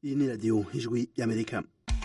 iyi ni radiyo ijwi y'amerika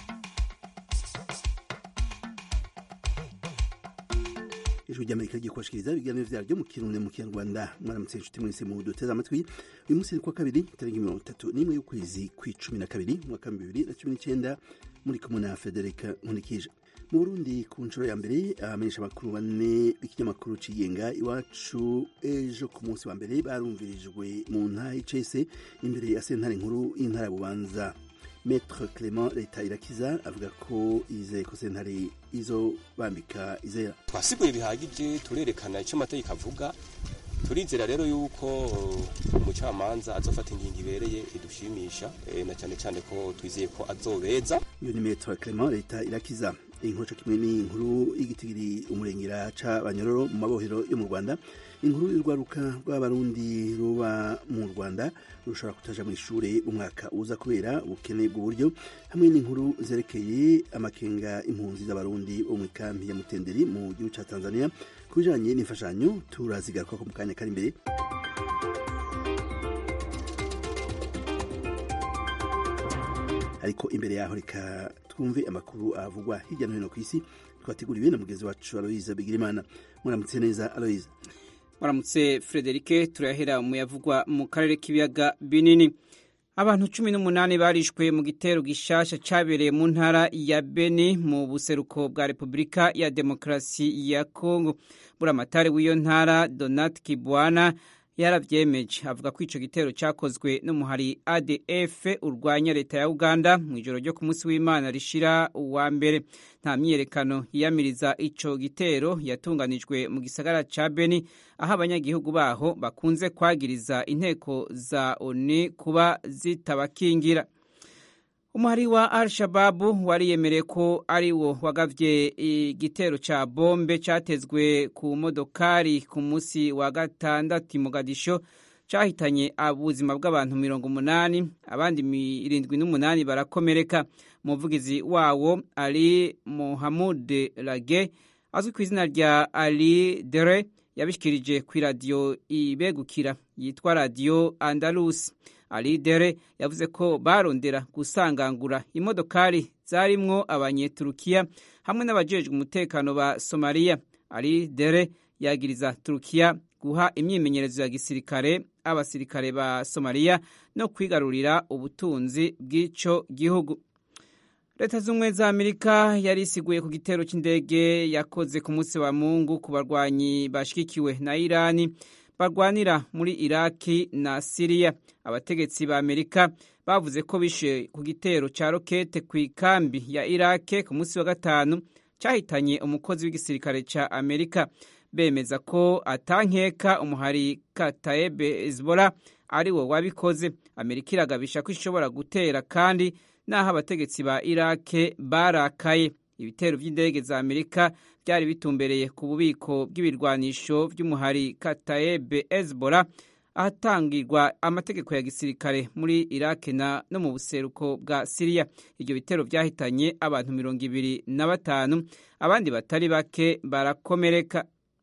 ijwi ry'amerika rigiye kubashikiriza ibiganiro vyaryo mu kirundi mu kinyarwanda mwaramutse inshuti mwese mu duteze amatwi uyu munsi ni kwa kabiri tariki mirongo itatu n'imwe y'ukwezi kw'icumi na kabiri umwaka w'ibihumbi bibiri na cumi n'icenda muri kumwe na federika nkunikije mu burundi ku nshuro ya mbere abamenyesha amakuru bane b'ikinyamakuru cigenga iwacu ejo ku munsi wa mbere barumvirijwe mu ntara y'icese imbere ya sentare nkuru y'intara ya bubanza Maître Clement leta irakiza avuga ko izeye ko sentare izo bambika izera twasiguye bihagije turerekana icyo amategeko avuga turizera rero yuko umucamanza azofata ingingo ibereye idushimisha e, na cyane cyane ko twizeye ko azobeza iyo ni Maître Clement leta irakiza inkuru kimwe n'inkuru y'igitigiri umurengera ca banyororo mu mabohero yo mu Rwanda inkuru y'urwaruka rw'abarundi ruba mu Rwanda rushobora kutaja mu ishure umwaka uza kubera ubukene bw'uburyo hamwe n'inkuru zerekeye amakenga impunzi z'abarundi bo mu kampi ya Mutenderi mu gihugu ca Tanzania kubijanye n'imfashanyo turazigaruka ko mu kanya kari imbere ariko imbere yaho reka twumve amakuru avugwa hirya no hino ku isi twateguriwe na mugenzi wacu Aloise Bigirimana muramutse neza Aloise muramutse Frederike turahera mu yavugwa mu karere k'ibiyaga binini abantu cumi n'umunani barishwe mu gitero gishasha cabereye mu ntara ya Beni mu buseruko bwa Repubulika ya Demokarasi ya Kongo buramatari w'iyo ntara Donat Kibwana yaravyemeje avuga ko ico gitero cakozwe n'umuhari ADF urwanya leta ya Uganda mu ijoro ryo ku munsi w'Imana rishira uwa mbere nta myiyerekano yiyamiriza ico gitero yatunganijwe mu gisagara ca Beni aho abanyagihugu baho bakunze kwagiriza inteko za ONU kuba zitabakingira umuhari wa al-shababu wariyemereye ko ari wo wagavye igitero ca bombe catezwe ku modokari ku munsi wa gatandatu Mogadisho cahitanye ubuzima bw'abantu mirongo umunani abandi irindwi n'umunani barakomereka umuvugizi wawo ali mohamud lage azwi ku izina rya ali dere yabishikirije ku iradiyo ibegukira yitwa radiyo andalusi alidere yavuze ko barondera gusangangura imodokari zarimwo abanyeturukiya hamwe n'abajejwe umutekano ba somaliya alidere yagiriza turukiya guha imyimenyerezo ya gisirikare abasirikare ba somaliya no kwigarurira ubutunzi bw'ico gihugu leta z'ubumwe za amerika yari isiguye ku gitero cy'indege yakoze ku munsi wa mungu ku barwanyi bashigikiwe na irani barwanira muri iraki na siriya abategetsi ba amerika bavuze ko bishe ku gitero cya rokete ku ikambi ya irake ku munsi wa gatanu cyahitanye umukozi w'igisirikare cya amerika bemeza ko atankeka umuhari katayebe hezbollah ari wo wabikoze amerika iragabisha ko ishobora gutera kandi n'aho abategetsi ba irake barakaye ibitero by'indege za amerika byari bitumbereye ku bubiko bw'ibirwanisho by'umuhari katayebe hezbollah ahatangirwa amategeko ya gisirikare muri irake na no mu buseruko bwa siriya ibyo bitero byahitanye abantu mirongo ibiri na batanu abandi batari bake barakomereka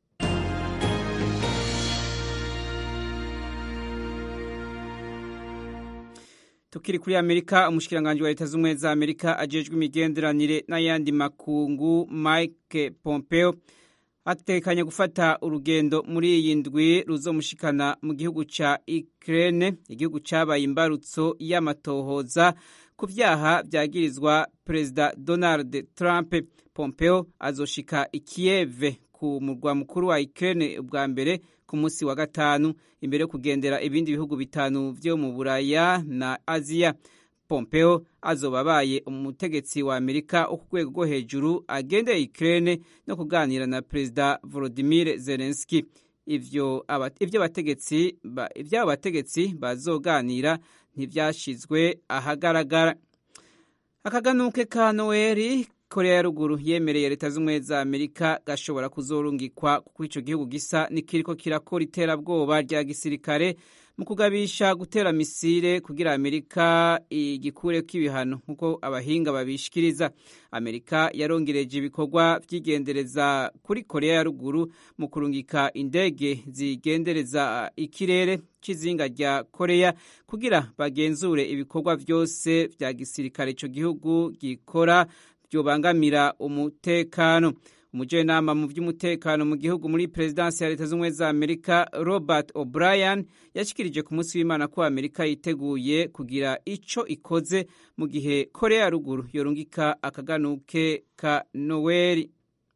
tukiri kuri amerika umushikiranganji wa leta z'ubumwe za amerika ajejwe imigenderanire n'ayandi makungu mike pompeo atekanya gufata urugendo muri iyi ndwi ruzomushikana mu gihugu ca Ukraine igihugu cabaye imbarutso y'amatohoza ku vyaha vyagirizwa perezida Donald Trump Pompeo azoshika i Kiev ku murwa mukuru wa Ukraine ubwa mbere ku munsi wa gatanu imbere yo kugendera ibindi bihugu bitanu vyo mu Buraya na Aziya Pompeo azoba abaye umutegetsi wa Amerika wo ku rwego rwo hejuru agendeye Ukraine no kuganira na Perezida Volodymyr Zelensky ivyo ivyo abategetsi ivyo abategetsi bazoganira ntivyashizwe ahagaragara akaganuke ka Noeli korea ya ruguru yemereye leta z'ubumwe za amerika gashobora kuzorungikwa kuko ico gihugu gisa nikiriko kirakora iterabwoba rya gisirikare mu kugabisha gutera misile kugira amerika igikureko ibihano nk'uko abahinga babishikiriza amerika yarongereje ibikorwa vy'igendereza kuri korea ya ruguru mu kurungika indege zigendereza ikirere cy'izinga rya korea kugira bagenzure ibikorwa vyose vya gisirikare ico gihugu gikora byobangamira umutekano umujenama mu by'umutekano mu gihugu muri perezidansi ya leta z'ubumwe za amerika robert o'brien yashikirije ku munsi w'imana ko amerika yiteguye kugira ico ikoze mu gihe korea ya ruguru yorungika akaganuke ka noweli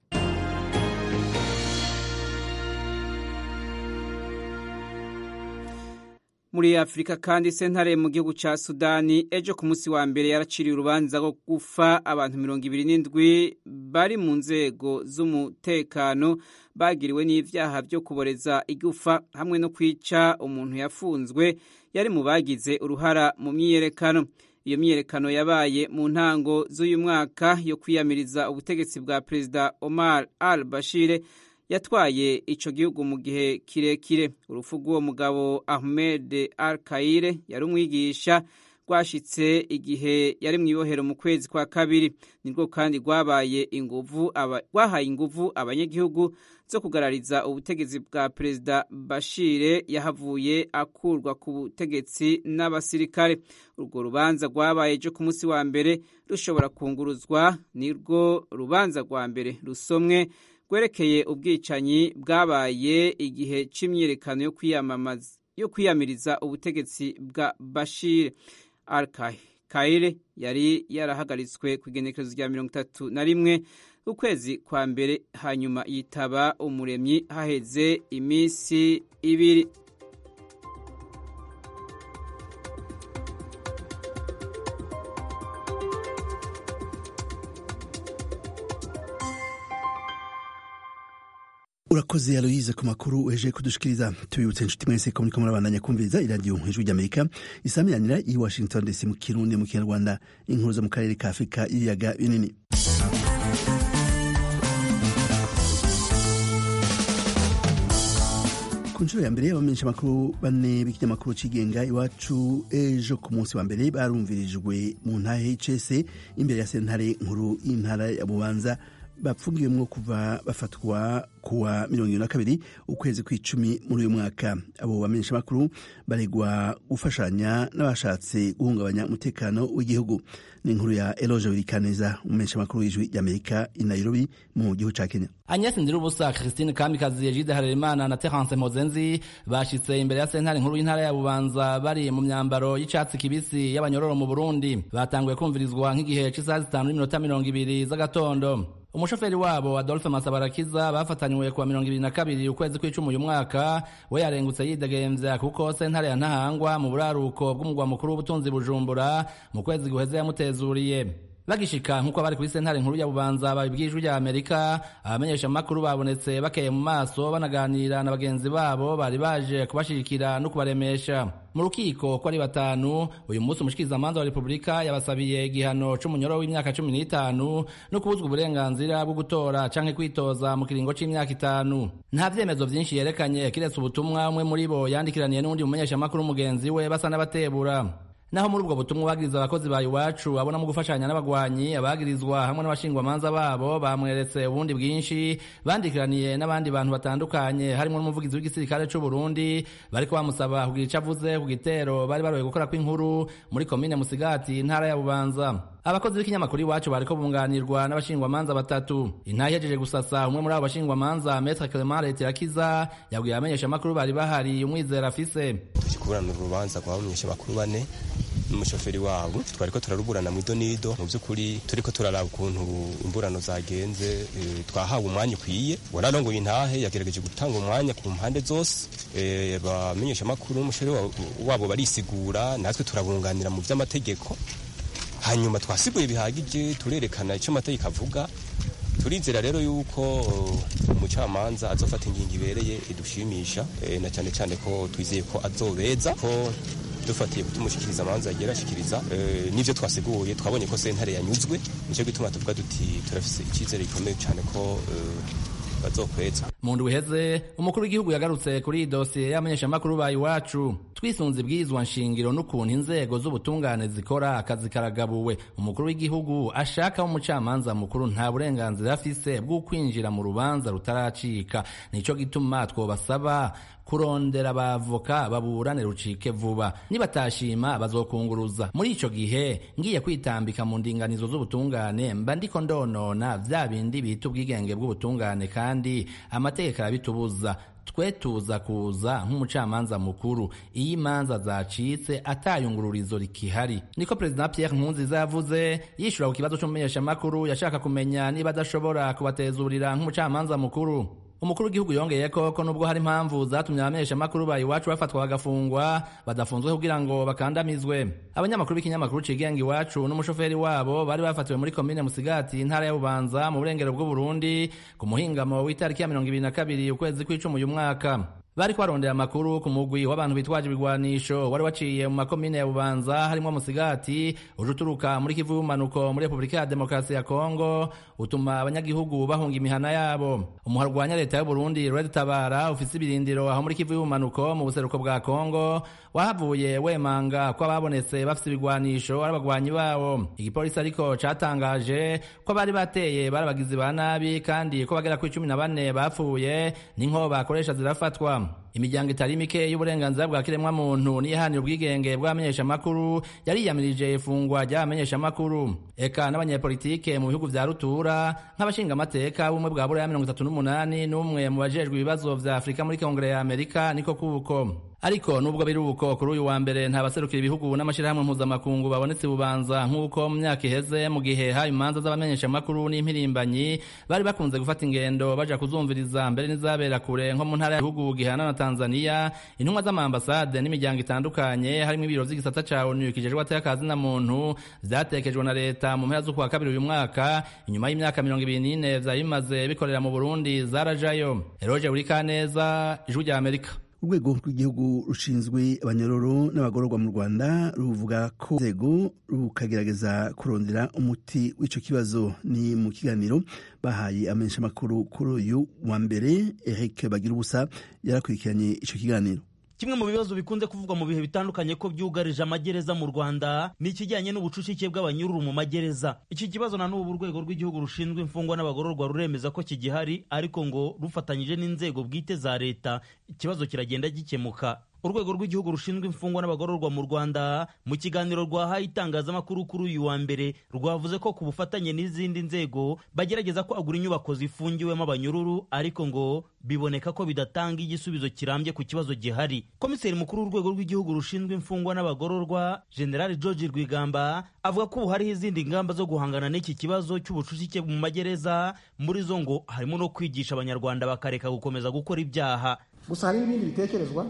muri afurika kandi sentare mu gihugu ca sudani ejo ku munsi wa mbere yaraciriye urubanza rwo gufa abantu mirongo ibiri n'indwi bari mu nzego z'umutekano bagiriwe n'ivyaha vyo kuboreza igufa hamwe no kwica umuntu yafunzwe yari mu bagize uruhara mu myiyerekano iyo myiyerekano yabaye mu ntango z'uyu mwaka yo kwiyamiriza ubutegetsi bwa perezida omar al bashire yatwaye ico gihugu mu gihe kirekire urupfu rw'uwo mugabo ahmed al kaire yari umwigisha rwashitse igihe yari mu ibohero mu kwezi kwa kabiri nirwo kandi rwabaye inguvu rwahaye inguvu abanyagihugu zo kugarariza ubutegetsi bwa perezida bashire yahavuye akurwa ku butegetsi n'abasirikare urwo rubanza rwabaye ejo ku munsi wa mbere rushobora kunguruzwa nirwo rubanza rwa mbere rusomwe rwerekeye ubwicanyi bwabaye igihe cy'imyiyerekano yo kwiyamamaza yo kwiyamiriza ubutegetsi bwa Bashir al-Kaire yari yarahagaritswe ku igenekerezo rya mirongo itatu na rimwe ukwezi kwa mbere hanyuma yitaba umuremyi haheze iminsi ibiri urakoze aloyize ku makuru weje kudushikiriza tubibutse inshuti mwese ko muriko murabandanya kumviriza iradiyo ijwi ry'amerika isamiranira i washington dc mu kirundi mu kinyarwanda inkuru zo mu karere ka afurika y'ibiyaga binini ku nshuro ya mbere y'abamenyesha amakuru bane b'ikinyamakuru cigenga iwacu ejo ku munsi wa mbere barumvirijwe mu ntara hcc imbere ya sentare nkuru y'intara ya bubanza bapfungiwemwo kuva bafatwa kuwa mirongo ibiri na kabiri ukwezi kw'icumi muri uyu mwaka abo bamenyesha amakuru baregwa gufashanya n'abashatse guhungabanya umutekano w'igihugu ni inkuru ya eloge wirikaneza umumenyesha amakuru w'ijwi ry'amerika i nairobi mu gihugu ca kenya agnes ndirubusa christine kamikazi egide harerimana na terence mozenzi bashitse imbere ya sentare nkuru y'intara ya bubanza bari mu myambaro y'icatsi kibisi y'abanyororo mu burundi batanguye kumvirizwa nk'igihe c'isaha zitanu n'iminota mirongo ibiri z'agatondo umushoferi wabo adolphe masabarakiza bafatanywe kuwa mirongo ibiri na kabiri ukwezi kw'icumi uyu mwaka we yarengutse yidegemvya kuko sentare ya ntahangwa mu buraruko bw'umugwa mukuru w'ubutunzi bujumbura mu kwezi guheze yamutezuriye bagishika nk'uko bari kuri sentare nkuru ya bubanza babibwijwe rya amerika abamenyesha amakuru babonetse bakeye mu maso banaganira na bagenzi babo bari baje kubashigikira no kubaremesha mu rukiko ko ari batanu uyu munsi umushikirizamanza wa repubulika yabasabiye igihano c'umunyoro w'imyaka cumi n'itanu no kubuzwa uburenganzira bwo gutora canke kwitoza mu kiringo c'imyaka itanu nta vyemezo vyinshi yerekanye kiretse ubutumwa umwe muri bo yandikiraniye n'uwundi mumenyeshamakuru mugenzi we basa n'abatebura naho muri ubwo butumwa bagiriza abakozi ba iwacu abonamo gufashanya n'abagwanyi abagirizwa hamwe n'abashingwamanza babo bamweretse ubundi bwinshi bandikiraniye n'abandi bantu batandukanye harimo n'umuvugizi w'igisirikare c'u Burundi bariko bamusaba kugira ico avuze ku gitero bari baroye gukora kw'inkuru muri komine Musigati intara ya Bubanza abakozi b'ikinyamakuru iwacu bariko bunganirwa n'abashingwamanza batatu intahe ihejeje gusasa umwe muri abo bashingwamanza Maître Clement Letirakiza yabwiye abamenyesha amakuru bari bahari umwizera afise tukikurana urubanza rwa bamenyesha amakuru bane n'umushoferi wabo twariko turaruburana mu idonido mu by'ukuri turiko turaraba ukuntu imburano zagenze e, twahawe umwanya ukwiye wararongoye intahe yagerageje gutanga umwanya ku mpande zose e, bamenyesha amakuru umushoferi wabo barisigura natwe turabunganira mu vy'amategeko hanyuma twasiguye bihagije turerekana icyo amategeko avuga turizera rero yuko umucamanza azofata ingingo ibereye idushimisha e, na cyane cyane ko twizeye ko azobeza ko dufatiye kutumushikiriza amanza yagiye arashikiriza n'ivyo twasiguye twabonye ko sentare yanyuzwe nico gituma tuvuga duti turafise icyizere gikomeye cyane ko bazokweza mu ndwi iheze umukuru w'igihugu yagarutse kuri iyi dosiye y'abamenyeshamakuru ba iwacu twisunze ibwirizwa nshingiro n'ukuntu inzego z'ubutungane zikora akazi karagabuwe umukuru w'igihugu ashaka umucamanza mukuru nta burenganzira afise bwo kwinjira mu rubanza rutaracika nico gituma twobasaba kurondera abavoka baburane rucike vuba nibatashima bazokunguruza muri ico gihe ngiye kwitambika mu ndinganizo z'ubutungane mba ndiko ndonona vya bindi bita ubwigenge bw'ubutungane kandi amategeko arabitubuza twe tuza kuza nk'umucamanza mukuru iyo imanza zacitse atayungururizo rikihari niko perezida Pierre Nkurunziza yavuze yishura ku kibazo c'umumenyeshamakuru yashaka kumenya niba adashobora kubatezurira nk'umucamanza mukuru umukuru w'igihugu yongeye ko ko nubwo hari impamvu zatumye abamenyeshamakuru ba iwacu bafatwa bagafungwa badafunzwe kugira ngo bakandamizwe abanyamakuru b'ikinyamakuru cigenga iwacu n'umushoferi wabo bari bafatiwe muri komine musigati intara ya bubanza mu burengero bw'uburundi ku muhingamo w'itariki ya mirongo ibiri na kabiri ukwezi kw'icumi uyu mwaka bariko barondera amakuru ku mugwi w'abantu bitwaje ibigwanisho wari waciye mu makomine ya bubanza harimwo musigati uje uturuka muri kivu y'ubumanuko muri repubulika ya demokarasi ya kongo utuma abanyagihugu bahunga imihana yabo umuhari urwanya leta y'uburundi red tabara ufise ibirindiro aho muri kivu y'ubumanuko mu buseruko bwa kongo wahavuye wemanga ko ababonetse bafise ibigwanisho ari abagwanyi babo igipolisi ariko catangaje ko bari bateye bari abagizi ba nabi kandi ko bagera kuri cumi na bane bapfuye n'inko bakoresha zirafatwa imiryango itari mike y'uburenganzira bwa kiremwa muntu niyihanira ubwigenge bw'abamenyeshamakuru yariyamirije ifungwa ry'abamenyeshamakuru eka n'abanyepolitike mu bihugu vya rutura nk'abashingamateka b'ubumwe bwa buraya mirongo itatu n'umunani n'umwe mu bajejwe ibibazo vya afurika muri kongere ya amerika niko kuko ariko nubwo biri uko kuri uyu wa mbere nta baserukira ibihugu n'amashyirahamwe mpuzamakungu babonetse bubanza nk'uko mu myaka iheze mu gihe haba imanza z'abamenyeshamakuru n'impirimbanyi bari bakunze gufata ingendo baja kuzumviriza mbere n'izabera kure nko mu ntara y'ibihugu gihana na tanzania intumwa z'amaambasade n'imiryango itandukanye harimo ibiro vy'igisata ca onu kijejwe atakazi na muntu vyatekejwe na leta mu mpera z'ukwa kabiri uyu mwaka inyuma y'imyaka mirongo ibiri n'ine vyari bimaze bikorera mu burundi zarajayo eroje burikaneza ijwi rya amerika urwego rw'igihugu rushinzwe abanyororo n'abagororwa mu rwanda ruvuga ko inzego rukagerageza kurondera umuti w'ico kibazo ni mu kiganiro bahaye amenyeshamakuru kuri uyu wa mbere eric bagira ubusa yarakurikiranye ico kiganiro kimwe mu bibazo bikunze kuvugwa mu bihe bitandukanye ko byugarije amagereza mu rwanda ni ikijyanye n'ubucucike bw'abanyururu mu magereza iki kibazo na n'ubu urwego rw'igihugu rushinzwe imfungwa n'abagororwa ruremeza ko kigihari ariko ngo rufatanyije n'inzego bwite za leta ikibazo kiragenda gikemuka urwego rw'igihugu rushinzwe imfungwa n'abagororwa mu rwanda mu kiganiro rwahaye itangazamakuru kuri uyu wa mbere rwavuze ko ku bufatanye n'izindi nzego bagerageza kwagura inyubako zifungiwemo abanyururu ariko ngo biboneka ko bidatanga igisubizo kirambye ku kibazo gihari komiseri mukuru w'urwego rw'igihugu rushinzwe imfungwa n'abagororwa generali george rwigamba avuga ko ubu hariho izindi ngamba zo guhangana n'iki kibazo cy'ubucucike mu magereza muri zo ngo harimo no kwigisha abanyarwanda bakareka gukomeza gukora ibyaha gusa hari n'ibindi bitekerezwa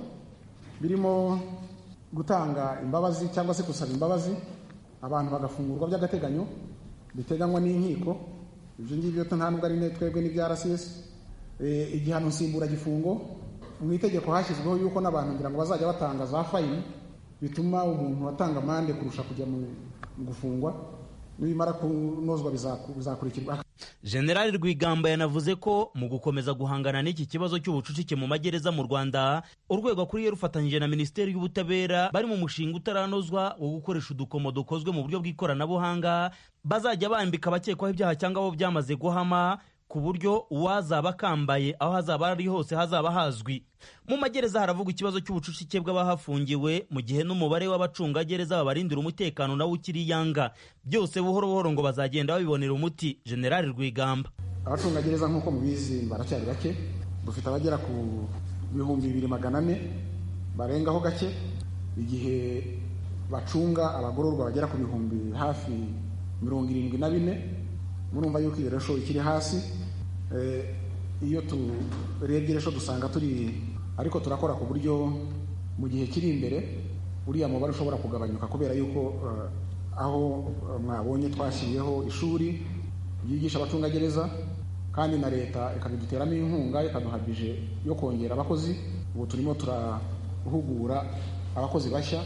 birimo gutanga imbabazi cyangwa se gusaba imbabazi abantu bagafungurwa by'agateganyo biteganywa n'inkiko ibyo ngibyo nta nubwo ari twebwe n'ibya rcs igihano nsimburagifungo mu itegeko hashyizweho yuko n'abantu ngira ngo bazajya batanga za fayini bituma umuntu atanga amande kurusha kujya mu gufungwa nibimara kunozwa bizakurikirwa generali rwigamba yanavuze ko mu gukomeza guhangana n'iki kibazo cy'ubucucike mu magereza mu rwanda urwego akuriye rufatanyije na minisiteri y'ubutabera bari mu mushinga utaranozwa wo gukoresha udukomo dukozwe mu buryo bw'ikoranabuhanga bazajya bambika abakekwaho ibyaha cyangwa abo byamaze guhama ku buryo uwazaba akambaye aho hazaba ari hose hazaba hazwi mu magereza haravugwa ikibazo cy'ubucucike bw'abahafungiwe mu gihe n'umubare w'abacungagereza babarindira umutekano nawo ukiri yanga byose buhoro buhoro ngo bazagenda babibonera umuti generali rwigamba abacungagereza nk'uko mubizi baracyari bake dufite abagera ku bihumbi bibiri magana ane barengaho gake igihe bacunga abagororwa bagera ku bihumbi hafi mirongo irindwi na bine murumva yuko iyo resho ikiri hasi iyo turebye resho dusanga turi ariko turakora ku buryo mu gihe kiri imbere uriya mubare ushobora kugabanyuka kubera yuko aho mwabonye twashyiriyeho ishuri ryigisha abacungagereza kandi na leta ikabiduteramo inkunga ikaduha bije yo kongera abakozi ubu turimo turahugura abakozi bashya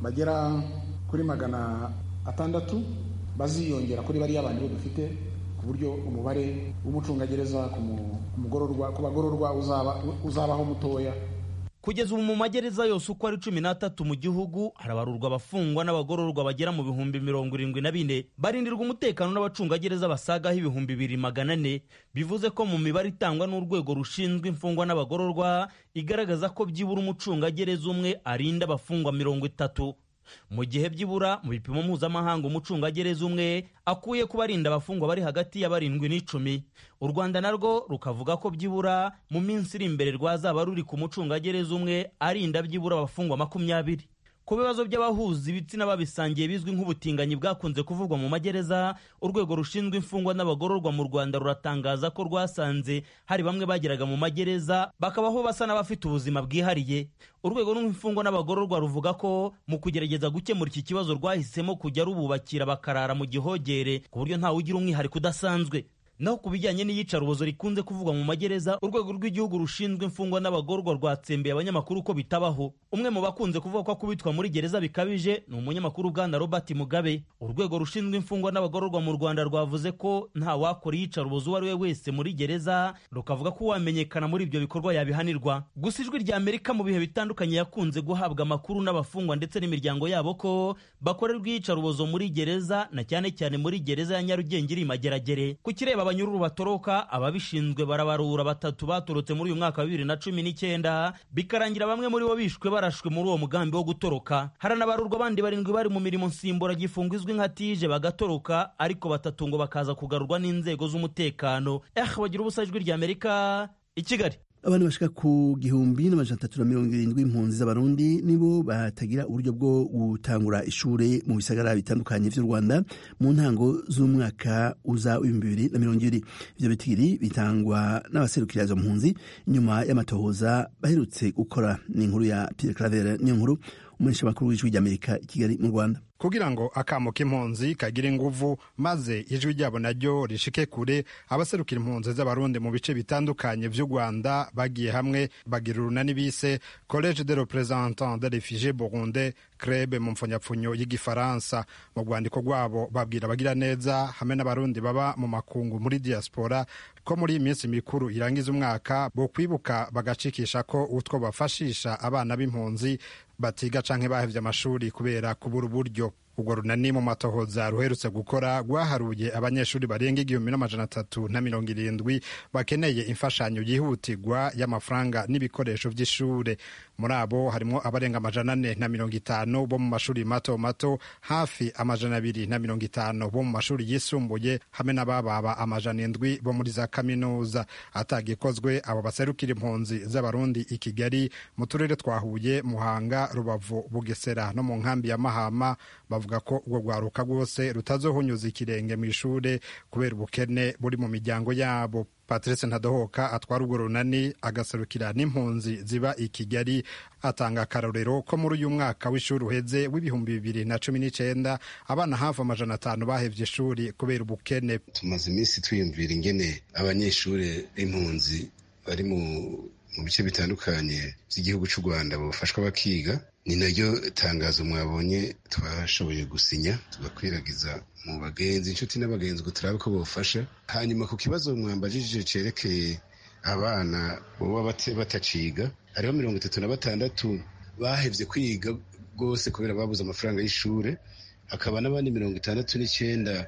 bagera kuri magana atandatu baziyongera kuri bariya bandi bo dufite ku buryo umubare w'umucungagereza ku mugororwa ku bagororwa uzaba uzabaho mutoya kugeza ubu mu magereza yose uko ari cumi n'atatu mu gihugu harabarurwa abafungwa n'abagororwa bagera mu bihumbi mirongo irindwi na bine barindirwa umutekano n'abacungagereza basagaho ibihumbi bibiri magana ane bivuze ko mu mibare itangwa n'urwego rushinzwe imfungwa n'abagororwa igaragaza ko byibura umucungagereza umwe arinda abafungwa mirongo itatu mu gihe byibura mu bipimo mpuzamahanga umucungagereza umwe akuye ku barinda abafungwa bari hagati ya barindwi n'icumi u rwanda narwo rukavuga ko byibura mu minsi iri imbere rwazaba ruri ku mucungagereza umwe arinda byibura abafungwa makumyabiri ku bibazo by'abahuza ibitsina babisangiye bizwi nk'ubutinganyi bwakunze kuvugwa mu magereza urwego rushinzwe imfungwa n'abagororwa mu rwanda ruratangaza ko rwasanze hari bamwe bageraga mu magereza bakabaho basa n'abafite ubuzima bwihariye urwego rw'imfungwa n'abagororwa ruvuga ko mu kugerageza gukemura iki kibazo rwahisemo kujya rububakira bakarara mu gihogere ku buryo ntawe ugira umwihariko udasanzwe naho ku bijyanye n'iyicarubozo rikunze kuvugwa mu magereza urwego rw'igihugu rushinzwe imfungwa n'abagororwa rwatsembeye abanyamakuru ko bitabaho umwe mu bakunze kuvuga ko akubitwa muri gereza bikabije ni umunyamakuru bwana robert mugabe urwego rushinzwe imfungwa n'abagororwa mu rwanda rwavuze ko nta wakora iyicarubozo uwo ari we wese muri gereza rukavuga ko uwamenyekana muri ibyo bikorwa yabihanirwa gusa ijwi rya amerika mu bihe bitandukanye yakunze guhabwa amakuru n'abafungwa ndetse n'imiryango yabo ko bakorerwa iyicarubozo muri gereza na cyane cyane muri gereza ya nyarugenge iri mageragere ku kireba abanyururu batoroka ababishinzwe barabarura batatu batorotse muri uyu mwaka wa bibiri na cumi n'icyenda bikarangira bamwe muri bo bishwe barashwe muri uwo mugambi wo gutoroka haranabarurwa abandi barindwi bari mu mirimo nsimburagifungo izwi nka tije bagatoroka ariko batatu ngo bakaza kugarurwa n'inzego z'umutekano eh bagira ubusa ijwi rya amerika i kigali abantu bashika ku gihumbi n'amajana atatu na mirongo irindwi impunzi z'abarundi nibo batagira uburyo bwo gutangura ishure mu bisagara bitandukanye vy'u rwanda mu ntango z'umwaka uza w'ibihumbi bibiri na mirongo ibiri ivyo bitigiri bitangwa n'abaserukira izo mpunzi inyuma y'amatohoza baherutse gukora ni inkuru ya pierre claver niyo nkuru umumenyesha makuru w'ijwi ry'amerika i kigali mu rwanda kugira ngo akamo k'impunzi kagire inguvu maze ijwi ryabo naryo rishike kure abaserukira impunzi z'abarundi mu bice bitandukanye vy'u rwanda bagiye hamwe bagira urunani bise college de representant de refugie burundais crebe mu mpfunyapfunyo y'igifaransa mu rwandiko rwabo babwira abagira neza hamwe n'abarundi baba mu makungu muri diaspora ko muri iyi minsi mikuru irangiza umwaka bo kwibuka bagacikisha ko utwo bafashisha abana b'impunzi batiga canke bahevye amashuri kubera kubura uburyo urwo runani mu matohoza ruherutse gukora rwaharuye abanyeshuri barenga igihumbi n'amajana atatu na mirongo irindwi bakeneye imfashanyo yihutirwa y'amafaranga n'ibikoresho vy'ishure muri abo harimwo abarenga amajana ane na mirongo itanu bo mu mashuri mato mato hafi amajana abiri na mirongo itanu bo mu mashuri yisumbuye hamwe n'abababa amajana indwi bo muri za kaminuza atagikozwe abo baserukira impunzi z'abarundi i kigali mu turere twa huye muhanga rubavu bugesera no mu nkambi ya mahama bavuga ko urwo rwaruka rwose rutazohunyuza ikirenge mu ishure kubera ubukene buri mu miryango yabo patrice ntadohoka atwara urwo runani agaserukira n'impunzi ziba i kigali atanga akarorero ko muri uyu mwaka w'ishuri uheze w'ibihumbi bibiri na cumi n'icenda abana hafi amajana atanu bahevye ishuri kubera ubukene tumaze iminsi twiyumvira ingene abanyeshuri b'impunzi bari mu mu bice bitandukanye by'igihugu cy'u rwanda bafashwa bakiga ni naryo tangazo mwabonye twashoboye gusinya tugakwiragiza mu bagenzi inshuti n'abagenzi ngo turabe ko bofasha hanyuma ku kibazo mwambajije cerekeye abana baba bataciga hariho mirongo itatu na batandatu bahevye kwiga rwose kubera babuze amafaranga y'ishure hakaba n'abandi mirongo itandatu n'icyenda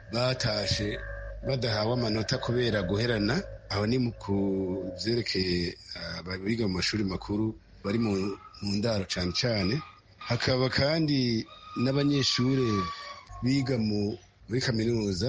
batashe badahawe amanota kubera guherana aho ni ku byerekeye abiga mu mashuri makuru bari mu ndaro cyane cyane hakaba kandi n'abanyeshuri biga muri kaminuza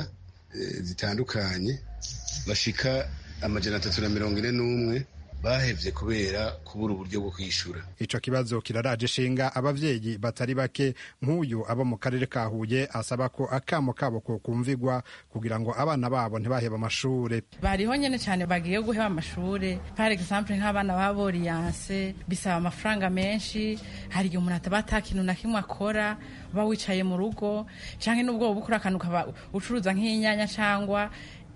zitandukanye bashika amajana atatu na mirongo ine n'umwe bahevye kubera kubura uburyo bwo kwishyura ico kibazo kiraraje ishinga abavyeyi batari bake nk'uyu abo mu karere ka huye asaba ko akamo kabo ko kumvigwa kugira ngo abana babo ntibaheba amashure bariho nyene cane bagiye guheba amashure par exemple nk'abana ba boriyanse bisaba amafaranga menshi hari igihe umuntu ataba ata kintu na kimwe akora uba wicaye mu rugo canke n'ubwo woba ukora akantu ukaba ucuruza nk'inyanya cangwa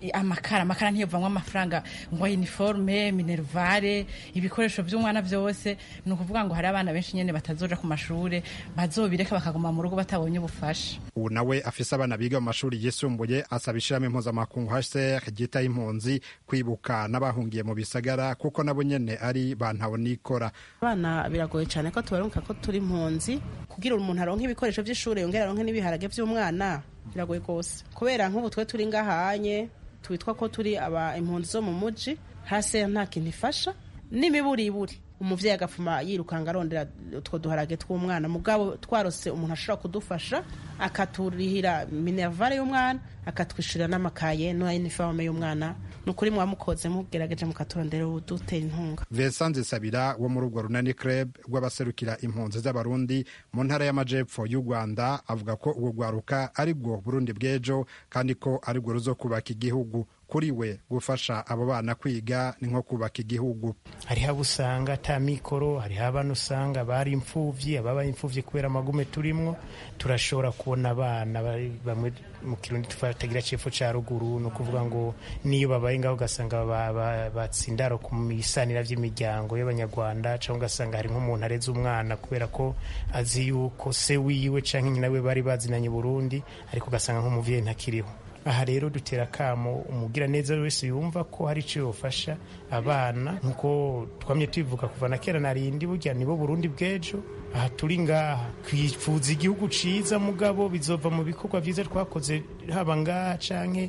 amakara amakara ntiyovamwo amafaranga ngo uniforme minervare ibikoresho by'umwana byose ni ukuvuga ngo hari abana benshi nyene batazoja ku mashure bazobireka bakaguma mu rugo batabonye ubufasha ubu nawe afise abana biga mu mashuri yisumbuye asaba ishirahamwe mpuzamakungu hcr ryitaho impunzi kwibuka n'abahungiye mu bisagara kuko nabo nyene ari bantabonikora abana biragoye cyane ko tubaronka ko turi impunzi kugira umuntu aronke ibikoresho by'ishuri yongera aronke n'ibiharage by'umwana biragoye rwose kubera nk'ubu twe turi ngahanye twitwa ko turi aba impunzi zo mu muji hasi nta kintu ifasha n'imiburiburi umuvyeyi agapfuma yirukanga arondera utwo duharage tw'umwana mugabo twarose umuntu ashobora kudufasha akaturihira minervare y'umwana akatwishyurira n'amakaye na iniforme y'umwana ni ukuri mwamukoze mugerageje mukaturondera udutera intunga Vincent Nzisabira wo muri urwo runani club rw'abaserukira impunzi z'abarundi mu ntara y'amajepfo y'u Rwanda avuga ko urwo rwaruka ari rwo Burundi bw'ejo kandi ko ari rwo ruzokubaka igihugu kuri we gufasha abo bana kwiga ni nko kubaka igihugu hariho abo usanga ata mikoro hariho abana usanga bari imfuvyi ababaye imfuvyi kubera amagume turimwo turashobora kubona abana bamwe mu kirundi tutagira cepfo ca ruguru ni ukuvuga ngo niyo babaye ngaho ugasanga batsindaro ku bisanira vy'imiryango y'abanyarwanda cyangwa ugasanga hari nk'umuntu areze umwana kubera ko azi yuko se wiwe canke nyina we bari bazinanye Burundi ariko ugasanga nk'umuvyeyi ntakiriho aha rero dutera akamo umugira neza wese yumva ko hari icyo yofasha abana nk'uko twamye tubivuga kuva na kera narindi burya nibo burundi bw'ejo aha turi ngaha twifuza igihugu ciza mugabo bizova mu bikorwa vyiza twakoze haba ngaha canke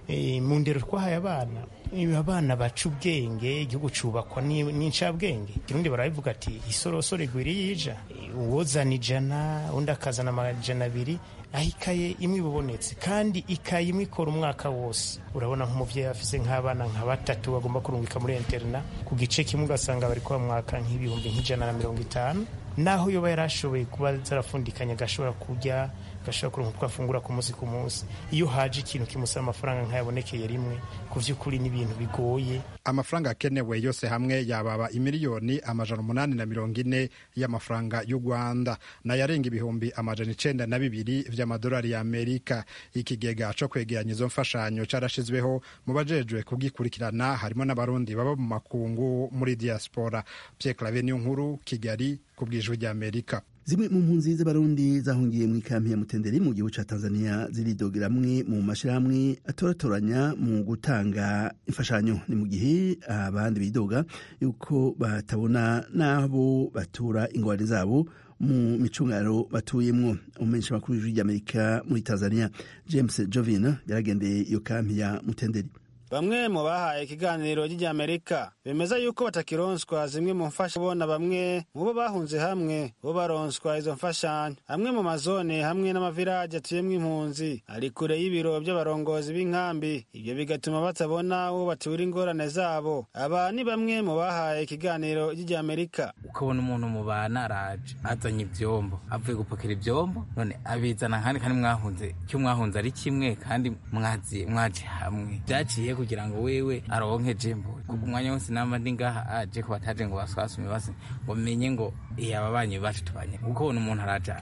mu ndero twahaye abana abana baca ubwenge igihugu cubakwa n'incabwenge kirundi barabivuga ati isorosoro igwira yija uwozana ijana undi akazana amajana abiri aho ikaye imwe ibubonetse kandi ikaye imwe ikora umwaka wose urabona nk'umuvyeyi afise nk'abana nka batatu bagomba kurungika muri interna ku gice kimwe ugasanga bari kuba mwaka nk'ibihumbi nk'ijana na mirongo itanu naho yoba yarashoboye kuba zarafundikanye agashobora kurya agashobora kuronka utwo afungura ku munsi ku munsi iyo haje ikintu kimusaba amafaranga nk'ayabonekeye rimwe ku vy'ukuri n'ibintu bigoye amafaranga akenewe yose hamwe yababa imiliyoni amajana umunani na mirongo ine y'amafaranga y'u rwanda nayarenga ibihumbi amajana icenda na bibiri vy'amadolari ya amerika ikigega co kwegeranya izo mfashanyo carashizweho mu bajejwe kugikurikirana harimo n'abarundi baba mu makungu muri diaspora pierre clave niyo nkuru kigali ku bw'ijwi ry'amerika zimwe mu mpunzi z'abarundi zahungiye mu ikampi ya mutenderi mu gihugu ca tanzania ziridogera amwe mu mashirahamwe atoratoranya mu gutanga imfashanyo ni mu gihe abandi bidoga yuko batabona n'abo batura ingorane zabo mu micungano batuyemwo umumenyesha makuru w'ijwi ry'amerika muri tanzania james jovin yaragendeye iyo kampi ya mutenderi bamwe mu bahaye ikiganiro ry'Amerika bemeza yuko batakironswa zimwe mu mfasha bona bamwe mu bo bahunze hamwe bo baronswa izo mfashanyo amwe mu mazone hamwe n'amaviraje atuyemwo impunzi ari kure y'ibiro by'abarongozi b'inkambi ibyo bigatuma batabona uwo batura ingorane zabo aba ni bamwe mu bahaye ikiganiro ry'Amerika ukabona umuntu mu bana araje azanye ivyombo avuye gupakira ivyombo none abizana kandi kandi mwahunze icyo mwahunze ari kimwe kandi mwazi mwaje hamwe byaciye kugira ngo wewe aronke jembo kuko umwanya wose namba ndi ngaha aje ko bataje ngo baswasume base ngo menye ngo iya ababanyi bacu tubanye kuko ubona umuntu araja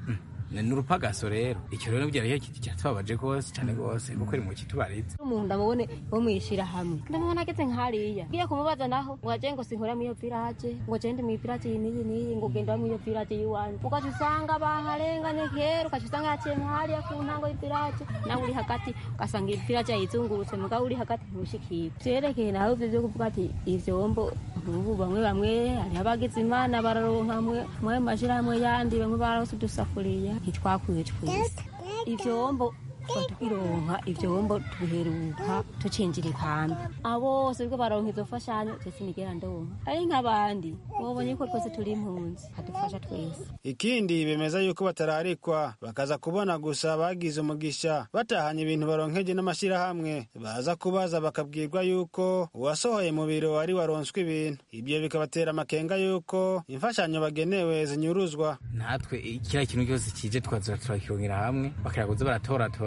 ni urupagaso rero icyo rero byari cyatubabaje rwose cyane rwose kuko iri mu kitubarize umuntu ndamubone bo mwishira hamwe ndamubona ageze nk'hariya ngiye kumubaza naho ngo aje ngo sinkora muri iyo village ngo gende mu village iyi n'iyi n'iyi ngo genda muri iyo village y'iwanyu ugaca usanga baharenganye kera ugaca usanga yaciye nk'hariya ku ntango y'ivillage nawe uri hagati ugasanga iyi village yayizungurutse mugabo uri hagati ntushikire vyerekeye nawe ivyo vyo kuvuga ati ivyombo ubu bamwe bamwe hariho abagize imana bararonka mwe mashirahamwe yandi bamwe barose udusafuriya ntitwakwiye twese ivyombo tukironka ivyombo tubiheruka tucinjira ikambi abo bose bwo baronka izo mfashanyo twese nigera ndonka ari nk'abandi bobonye ko twese turi impunzi hadufasha twese ikindi bemeza yuko batararikwa bakaza kubona gusa bagize umugisha batahanye ibintu baronkeje n'amashirahamwe baza kubaza bakabwirwa yuko uwasohoye mu biro ari waronswe ibintu ibyo bikabatera amakenga yuko imfashanyo bagenewe zinyuruzwa natwe kiriya kintu cyose kije twazira turakirongera hamwe bakiraguza baratoratora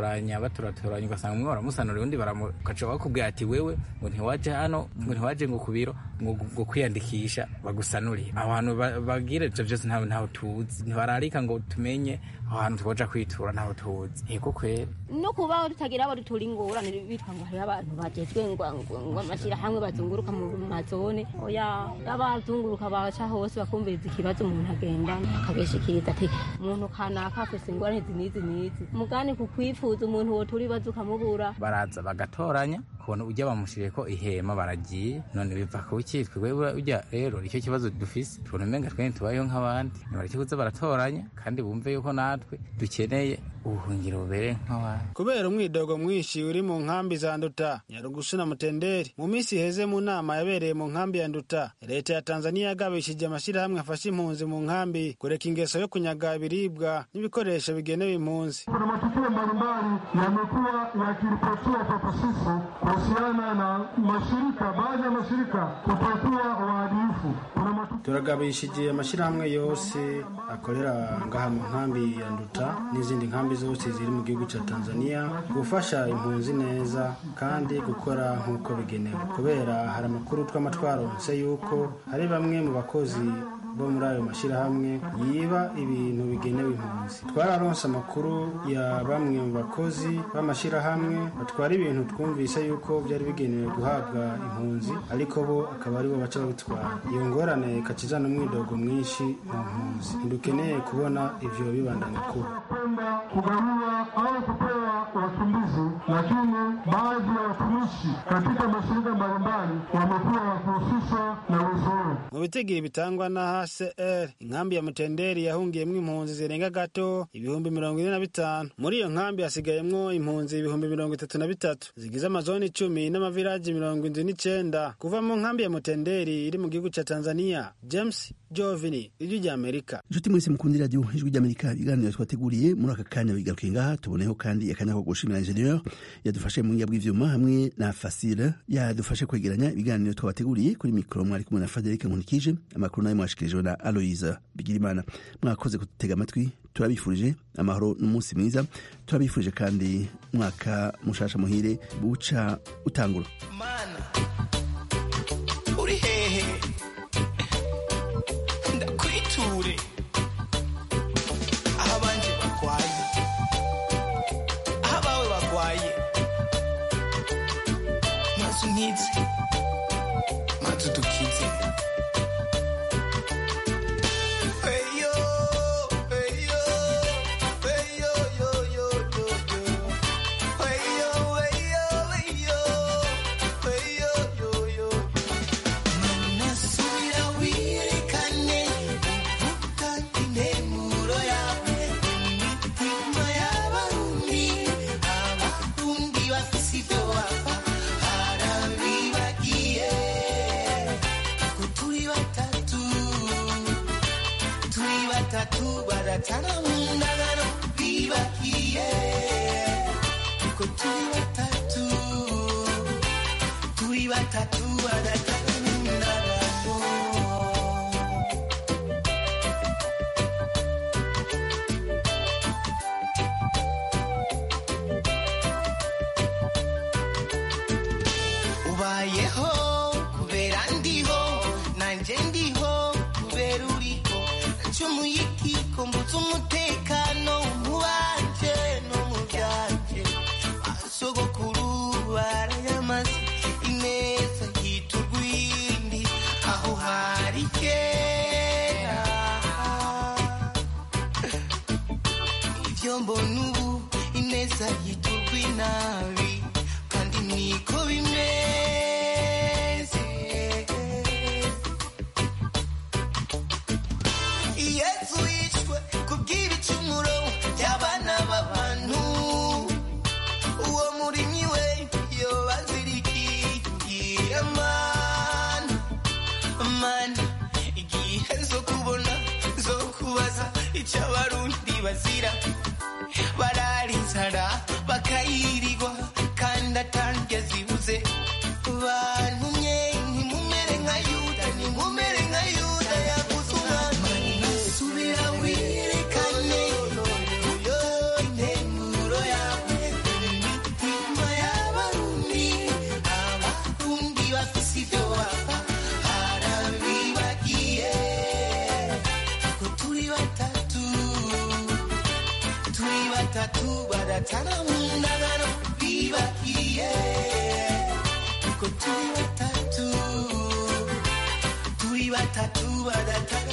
baturaturanya baturaturanya ugasanga umwe baramusanura undi baramukaca bakubwira ati wewe ngo ntiwaje hano ngo ntiwaje ngo ku biro ngo ngo kwiyandikisha bagusanurire aho hantu ba- bagira ivyo vyose ntawe ntawe tuzi ntibararika ngo tumenye aho hantu twoja kwitura ntawe tuzi ego kwera no kubaho tutagira abo dutura ingorane bitwa ngo hariho abantu bagejwe ngo ngo- ngo amashyirahamwe bazunguruka mu mazone oya abazunguruka baca hose bakumviriza ikibazo umuntu agenda akabishikiriza ati umuntu kanaka afise ingorane izi n'izi n'izi mugani ku kwifuza umuntu wotura ibibazo ukamubura baraza bagatoranya kubona ujya bamushiriye ko ihema baragiye none biva ku ki twebwe ujya rero icyo kibazo dufise tubona umenga twene tubayeho nk'abandi nibareke kuza baratoranya kandi bumve yuko natwe dukeneye ubuhungiro bubereye nk'abandi kubera umwidogo mwinshi uri mu nkambi za nduta nyarugusu na mutenderi mu minsi iheze mu nama yabereye mu nkambi ya nduta leta ya tanzania yagabishije amashyirahamwe afasha impunzi mu nkambi kureka ingeso yo kunyaga ibiribwa n'ibikoresho bigenewe impunzi Kuna matukio mbalimbali yamekuwa yakiripotiwa kwetu sisi kuhusiana na mashirika, baadhi ya mashirika kutokuwa waadilifu. Kuna matukio turagabishije amashyirahamwe yose akorera ngaha mu nkambi ya nduta n'izindi nkambi zose ziri mu gihugu cya tanzania gufasha impunzi neza kandi gukora nk'uko bigenewe kubera hari amakuru twama twaronse yuko hari bamwe mu bakozi bo muri ayo mashyirahamwe yiba ibintu bigenewe impunzi twararonse amakuru ya bamwe mu bakozi b'amashyirahamwe batwara ibintu twumvise yuko byari bigenewe guhabwa impunzi ariko bo akaba aribo baca babitwara iyo ngorane ikakizana umwidogo mwinshi mu mpunzi ntidukeneye kubona ivyo bibandanya kuba kwenda kugawiwa au kupewa wakimbizi, lakini baadhi ya watumishi katika mashirika mbalimbali wamekuwa wakihusishwa na wizi huo. mu bitigiri bitangwa na hcr inkambi ya mutenderi yahungiyemwo impunzi zirenga gato ibihumbi mirongo ine na bitanu muri iyo nkambi hasigayemwo impunzi ibihumbi mirongo itatu na bitatu zigize amazoni icumi n'amaviraji mirongo indwi n'icenda kuva mu nkambi ya mutenderi iri mu gihugu ca tanzania james jovini ijwi rya amerika inshuti mwese mukundira radiyo ijwi ry'amerika ibiganiro twateguriye muri aka kanya bigarukiye ngaha tuboneyeho kandi akanya ko gushimira ingenieur yadufashe mu bw'ivyuma hamwe na fasile yadufashe kwegeranya ibiganiro twabateguriye kuri mikoro mwari kumwe na frederic nkunikije amakuru nayo mwashikirijwe na aloisa bigirimana mwakoze kudutega amatwi turabifurije amahoro n'umunsi mwiza turabifurije kandi mwaka mushasha muhire buca utangura uri hehe ndakwiture aho abanje barwaye aho abawe barwaye maze unkize maze udukize Eyo, eyo, eyo, yo, yo, yo, yo. Eyo, eyo, eyo, eyo, yo, yo. Nasubira wirekane uvuga intemuro yawe imitima y'abarundi abarundi bafise ibyo bapfa harabibagiye ko turi batatu turi batatu baratana mu ndagano bibagiye ko turi batatu turi batatu baratana mu ndagano ubayeho kubera ndiho nanjye ndiho kubera uriho nacumuye ikiko mbutse umutekano mu banje no mu byanje basogokuru barayamaze ineza yita urwindi aho hari kera ibyo mbona ubu ineza yita urw'inabi kandi niko bimeze yesu yishwe kubw'ibicumuro by'abana b'abantu uwo murimyi we yobazirikiye mana mana igihe zo kubona zo kubaza icyo abarundi bazira bararizara bakayirirwa kandi atange zibuze bantumye ntimumere nka yuda ntimumere nka yuda yaguze umwana subira wirekane yo intemuro yawe sibyo wapfa harabibagiye ko turi batatu turi batatu badatana mu ndagano bibagiye ko turi batatu turi batatu badatana